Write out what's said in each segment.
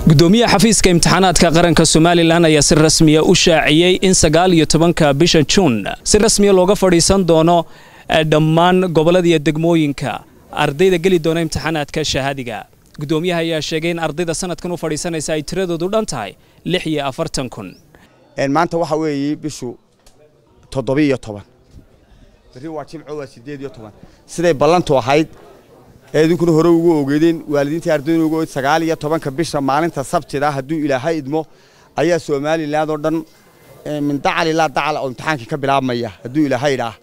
gudoomiyaha xafiiska imtixaanaadka qaranka somalilan ayaa si rasmiya u shaaciyey in sagaal iyo tobanka bisha juun si rasmiya looga fadhiisan doono dhammaan gobollada iyo degmooyinka ardayda geli doona imtixaanaadka shahaadiga gudoomiyaha ayaa sheegay in ardayda sanadkan u fadhiisanaysa ay tiradoodu dhan tahay lix iyo afartan kun maanta waxa weeye bishu toddobiiyo toban berri waa jimco waa siddeed iyo toban siday ballantu ahayd ee idinkuna hore ugu ogeedeen waalidiintii ardaydu ugu ogeed sagaal iyo tobanka bisha maalinta sabtida hadduu ilaahay idmo ayaa somaliland oo dhan min dacal ilaa dacal oo imtixaankii ka bilaabmaya hadduu ilaahay idhaah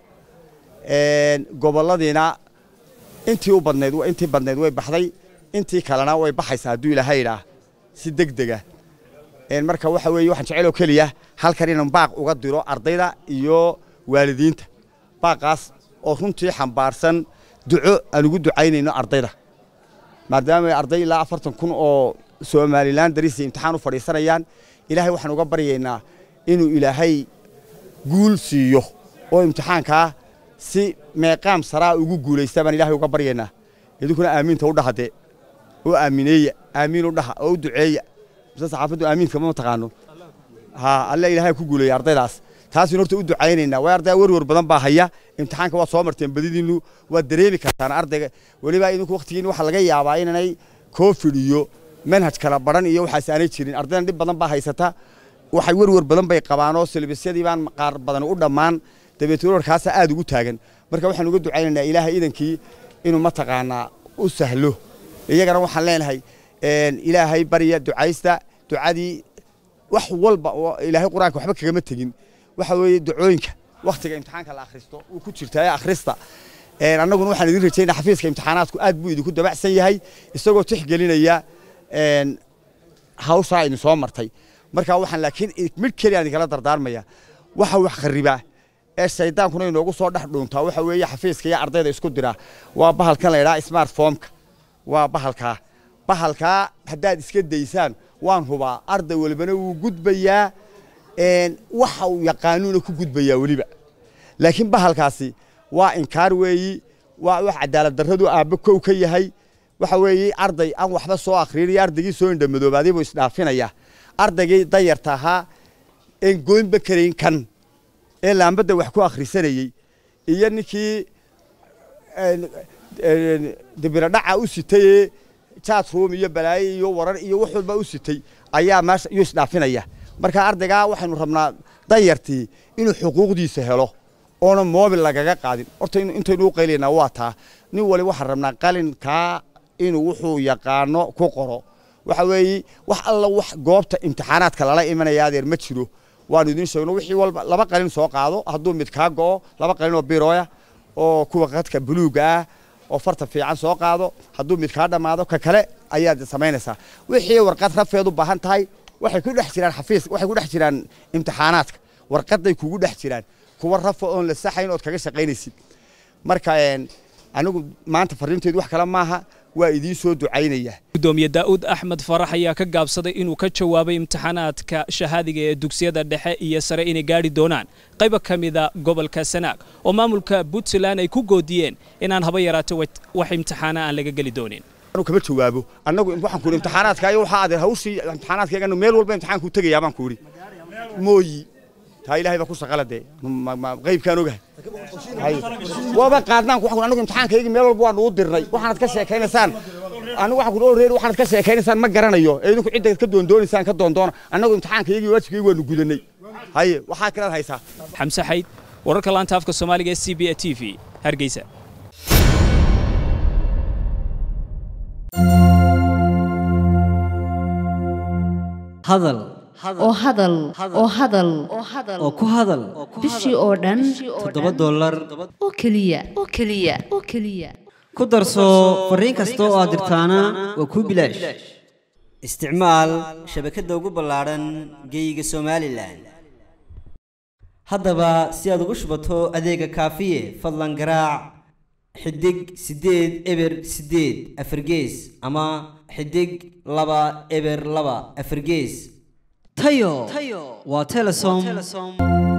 gobolladiina intii u badnayd intii badnayd way baxday intii kalena way baxaysaa hadduu ilaahay idhaah si deg dega marka waxa weeye waxaan jecel oo keliya halkan inaan baaq uga diro ardayda iyo waalidiinta baaqaas oo runtii xambaarsan duco aan ugu ducaynayno ardayda maadaama arday ilaa afartan kun oo somalilan darisi imtixaan u fadhiisanayaan ilaahay waxaan uga baryaynaa inuu ilaahay guul siiyo oo imtixaankaa si meeqaam saraa ugu guulaysta baan ilaahay uga baryaynaa idinkuna aamiinta u dhahade oo aamineeya aamiin u dhaha oo u duceeya mise saxaafaddu aamiinka ma taqaano ha alle ilaahay ku guuleeya ardaydaas taasina horta u ducaynaynaa way arday werwer badan baa haya imtixaanka waad soo marteen badidiinnu waad dareemi kartaan ardayga weliba idinku wakhtigiin waxa laga yaabaa inanay covid iyo manhaj kala baran iyo waxaas aanay jirin ardaydan dhib badan baa haysata waxay werwer badan bay qabaan oo silbisyadii baan qaar badan u dhammaan dabeetna werwarkaasa aad ugu taagan marka waxaan uga ducaynaynaa ilaahay idankii inuu mataqaanaa u sahlo iyagana waxaan leenahay ilaahay barya ducaysta ducadii wax walba ilaahay qur-aanka waxba kagama tegin waxa weeye ducooyinka wakhtiga imtixaanka la akhristo wuu ku jirtaa ee akhrista annaguna waxaan idin rajaynaa xafiiska imtixaanaadku aad buu idinku dabacsan yahay isagoo tixgelinaya hawshaa idin soo martay marka waxaan laakiin mid keliya idinkala dardaarmaya waxa wax kharibaa ee shaydaankuna inoogu soo dhex dhuuntaa waxa weeye xafiiska iyo ardayda isku dira waa bahalkan la yidhaha smartphomeka waa bahalkaa bahalkaa haddaad iska daysaan waan hubaa arday walbana wuu gudbayaa waxa uu yaqaanuuna ku gudbayaa weliba laakiin bahalkaasi waa inkaar weeyi waa wax cadaalad darradu aabbe kow ka yahay waxa weeye arday aan waxba soo akhriin iyo ardaygii soo indhamadoobaaday buu isdhaafinaya ardaygii dayarta ahaa een goynba karayn kan ee laambadda wax ku akhrisanayey iyo ninkii dibiradhaca u sitayee chatroom iyo balaaye iyo warar iyo wax walba u sitay ayaa meesha iyuu isdhaafinaya marka ardaygaa waxaynu rabnaa danyartii inuu xuquuqdiisa helo oona moobil lagaga qaadin horta intaynu u qaylaynaa waa taa nin wali waxaan rabnaa qalinkaa inuu wuxuu yaqaano ku qoro waxa weeye wax alla wax goobta imtixaanaadka lala imanaya adeer ma jiro waanu idiin sheegno wixii walba laba qalin soo qaado hadduu mid kaa go'o laba qalin oo birooya oo kuwa qadka buluuga ah oo farta fiican soo qaado hadduu mid kaa dhammaado ka kale ayaad samaynaysaa wixii warqad rafeed u baahan tahay waxay ku dhex jiraan xafiis waxay ku dhex jiraan imtixaanaadka warqaday kugu dhex jiraan kuwa rafa oon la saxayn ood kaga shaqaynaysid marka anigu maanta fariinteedu wax kale maaha waa idiin soo ducaynaya gudoomiye daa'uud axmed farax ayaa ka gaabsaday inuu ka jawaabay imtixaanaadka shahaadiga ee dugsiyada dhexe iyo sare inay gaadhi doonaan qayba ka mida gobolka sanaag oo maamulka puntland ay ku goodiyeen inaan haba yaraato wax imtixaana aan laga geli doonin anu kama jawaabo annagu waxaan ku imtixaanaadka iyo waxaa adeer hawshii imtixaanaadkayga meel walba imtixaanku tegayaa baan ku idhi mooyi taa ilaahay baa ku shaqala dee qaybkaan ogahay waaba qaadnaan waxaan anagu imtixaankaygi meel walba waan ugu dirnay waxaanad ka sheekaynaysaan anigu waxaan ku reer waxaanad ka sheekaynaysaan ma garanayo ee idinku cidda ka doondoonaysaan ka doondoona annagu imtixaankaygi waajibkaygi waanu gudanay haye waxaa kalaad haysaa xamse xayd wararka laanta afka soomaaliga ee c b a t v hargeysa hadal oo hadal oo hadal oo ku hadal bishii oo dhan toddoba dollar oo keliya oo keliya oo keliya ku darso fariin kasta oo aad dirtaana waa kuu bilaash isticmaal shabakadda ugu ballaadhan geeyiga somalilan haddaba si aad ugu shubato adeega kaafiye fadlan garaac xidig siddeed eber siddeed afargees ama xidig laba eber laba afargees tayo waa telesom